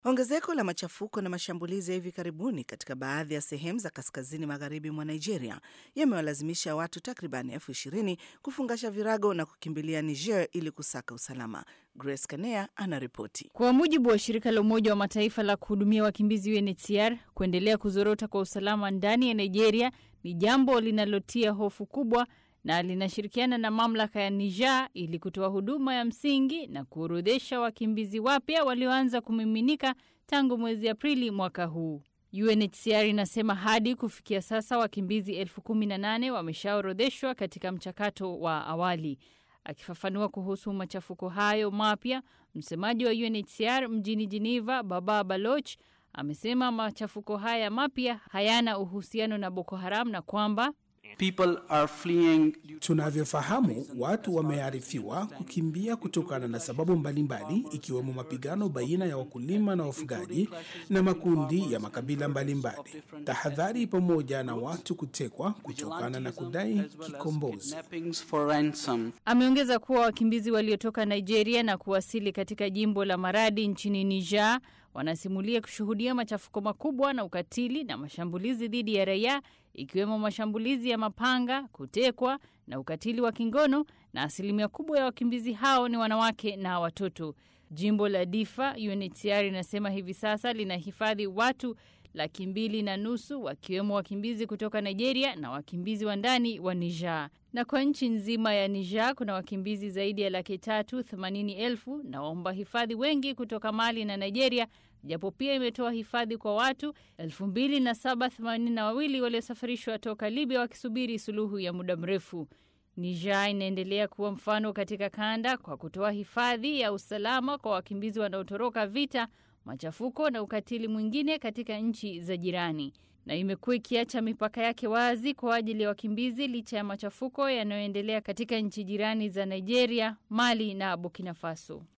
Ongezeko la machafuko na mashambulizi ya hivi karibuni katika baadhi ya sehemu za kaskazini magharibi mwa Nigeria yamewalazimisha watu takriban elfu ishirini kufungasha virago na kukimbilia Niger ili kusaka usalama. Grace Kanea anaripoti. Kwa mujibu wa shirika la Umoja wa Mataifa la kuhudumia wakimbizi UNHCR, kuendelea kuzorota kwa usalama ndani ya Nigeria ni jambo linalotia hofu kubwa na linashirikiana na mamlaka ya Niger ili kutoa huduma ya msingi na kuorodhesha wakimbizi wapya walioanza kumiminika tangu mwezi Aprili mwaka huu. UNHCR inasema hadi kufikia sasa wakimbizi elfu kumi na nane wameshaorodheshwa katika mchakato wa awali. Akifafanua kuhusu machafuko hayo mapya, msemaji wa UNHCR mjini Geneva, Baba Baloch, amesema machafuko haya mapya hayana uhusiano na Boko Haram na kwamba People are fleeing. Tunavyofahamu, watu wamearifiwa kukimbia kutokana na sababu mbalimbali ikiwemo mapigano baina ya wakulima na wafugaji na makundi ya makabila mbalimbali, tahadhari pamoja na watu kutekwa kutokana na kudai kikombozi. Kidnappings for ransom. Ameongeza kuwa wakimbizi waliotoka Nigeria na kuwasili katika jimbo la Maradi nchini Niger wanasimulia kushuhudia machafuko makubwa na ukatili na mashambulizi dhidi ya raia ikiwemo mashambulizi ya mapanga, kutekwa na ukatili wa kingono, na asilimia kubwa ya wakimbizi hao ni wanawake na watoto. Jimbo la Difa, UNHCR inasema hivi sasa linahifadhi watu laki mbili na nusu wakiwemo wakimbizi kutoka Nigeria na wakimbizi wa ndani wa Niger. Na kwa nchi nzima ya Niger kuna wakimbizi zaidi ya laki tatu themanini elfu na waomba hifadhi wengi kutoka Mali na Nigeria, japo pia imetoa hifadhi kwa watu elfu mbili na saba themanini na wawili waliosafirishwa toka Libya wakisubiri suluhu ya muda mrefu. Niger inaendelea kuwa mfano katika kanda kwa kutoa hifadhi ya usalama kwa wakimbizi wanaotoroka vita machafuko na ukatili mwingine katika nchi za jirani, na imekuwa ikiacha mipaka yake wazi kwa ajili ya wakimbizi licha ya machafuko yanayoendelea katika nchi jirani za Nigeria, Mali na Burkina Faso.